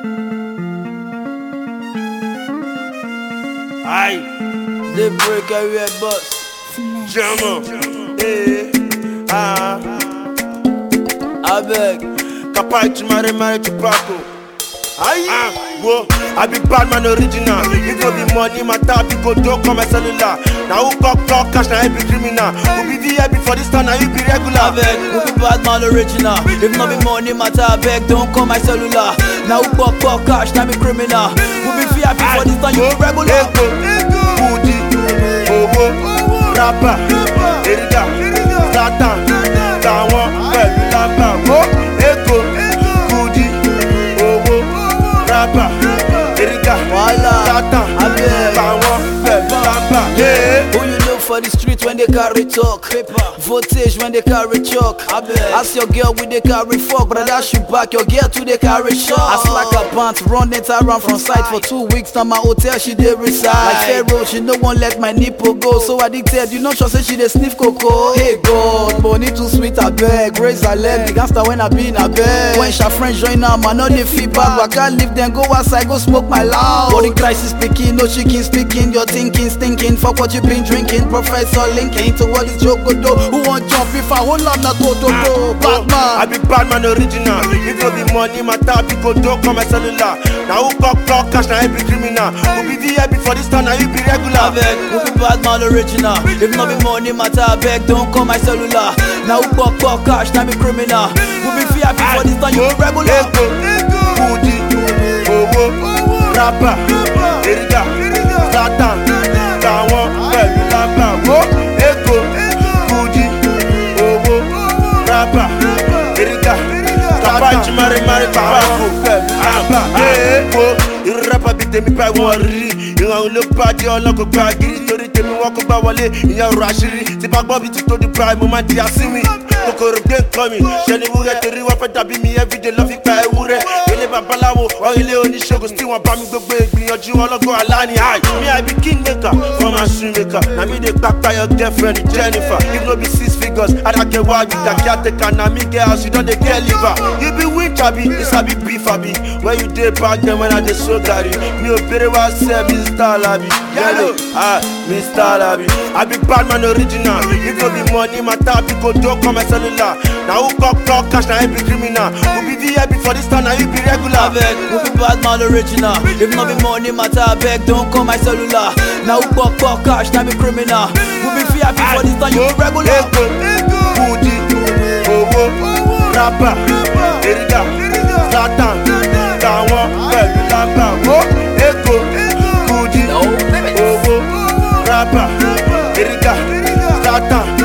Aye, They break every bus. German. Eh, ah, I beg. Kapai to marry, marry to Paco. Aye, ah, whoa, I be bad man original. If no be money, my tap, you go do come my cellular. Now who got clock cash, now you be criminal. Who be VIP for this town, now you be I regular. beg, who be bad man original? If not be money matter, I beg, don't call my cellular. Now who pop pop cash, now be criminal. Who be VIP for this time, you be regular. Ego, Kudi, owó, rapper, Erida, Zlatan, tàwọn pẹ̀lú lámbà. Wo Ego, Kudi, owó, rapper, Erida, Wala, Zlatan, abeg. tàwọn pẹ̀lú lámbà. Yeah. Who you know for the street when they carry talk? Voltage when they carry chalk. Ask your girl with they carry fuck, but I dash you back. Your girl too they carry shot. I slack her pants, run it around from sight for two weeks. Now my hotel she dey reside. Like Pharaoh, she no one let my nipple go. So addicted, you know she say she dey sniff cocoa. Hey God, money too sweet I beg. Raise her leg, the gangster when I be in a bed. When she friends join am, I know they feedback. But I can't leave them, go outside, go smoke my loud. Body crisis speaking, no chicken speaking. Your thinking, stinking. Fuck what you been drinking. Professor linking to what is joke go do. Who want jump if I hold on na go do do. I Batman. be bad man original. If no be money, my tap, you go do come my cellular. Now who got clock cash, now you be criminal. Who be VIP for this town, now you be I regular. beg, who be bad man original? If not be money matter, I beg, don't call my cellular. Now who pop pop cash, now be criminal. Who be VIP for this time, you be regular. Ego, Kudi, owó, rapper, Erida, Zlatan, tàwọn pẹ̀lú lámbà. Wo Ego, Kudi, owó, rapper, Erida, Zlatan, Jimari, Mari, Papako, pẹ̀lú lámbà. Wo irú rapper bíi tèmi báyìí wọ́n rí. Ìrànwọ́ ló bá dé ọlọ́kọ̀ gba gírí torí tèmi wọ́n kó gbá wọlé ìyẹn ọ̀rọ̀ àṣírí. Tí bá gbọ́ bí ti tó di prime, mo máa di àsínwìn. Kòkòrò gbé nǹkan mi, ṣe ni wúrẹ́ torí wọ́n fẹ́ dàbí mi everyday lọ́ fi gba ewúrẹ́. Ilé babaláwo, wọ́n ilé oníṣègùn tí wọ́n bá mi gbogbo ìgbìyànjú ọlọ́gbọ́n aláni high. Me I be king maker, former shoe maker. Na me dey kpakpa your girlfriend Jennifer. If no be six figures, Adake wa you da caretaker. Na me get house, you don dey get liver. You be witch abi, you sabi beef abi. When you dey back then when I dey so garri. Mi ò bèrè wá sẹ́ Mr. Labi. Yellow, ah, Mr. Labi. I be bad man original. If no be money, my tap, you go do come my cellular. Na who got clock cash, na him be criminal. Who be VIP for this town, na you be I regular. beg, who be bad man original? If not be money matter, I beg, don't call my cellular. Now who pop pop cash, now be criminal. Who be VIP for this time, you be regular. Ego, Kudi, owó, rapper, Erida, Zlatan, tàwọn pẹ̀lú lámbà. Wo Ego, Kudi, owó, rapper, Erida, Zlatan,